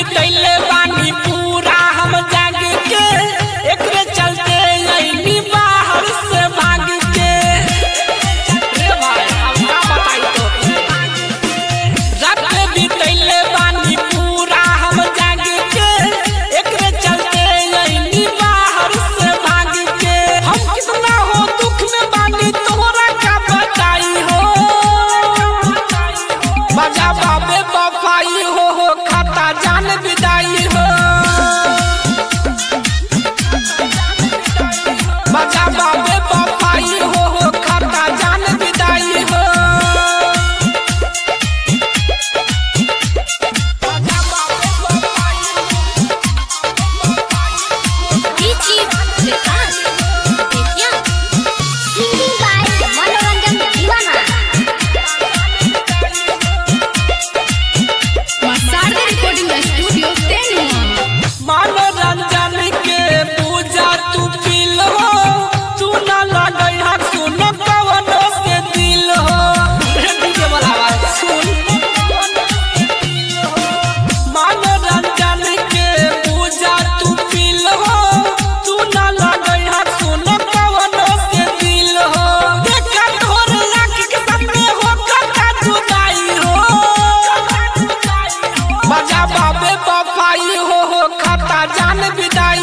बितैले बानी पूरा हम जाग के एकरे चलते अइनी बाहर से भाग के रे भाई अब का बताई तोके रात बितैले बानी पूरा हम जाग के एकरे चलते अइनी बाहर से भाग के हम कितना हो दुख में बानी तोहरा का बताई हो बजा बाबे बफाई हो हो खाता जान विदाई हो बजा बाबे बफाई हो हो खाता जान विदाई हो बजा बाबे बफाई Dici Vikas Aditya Singing by Manoranjan Diwana Masarda Recording Studio Tenua मनोरंजन के पूजा तू पील हो तू ना लगई हा सुन कवन से दिल हो डीजे बोलावा सुन मनोरंजन के पूजा तू पील हो तू ना लगई हा सुन कवन से दिल हो देखा तोर लाख के सामने हो कता जुदाई हो बजा बाबे बफाई हो हो खाता जान विदाई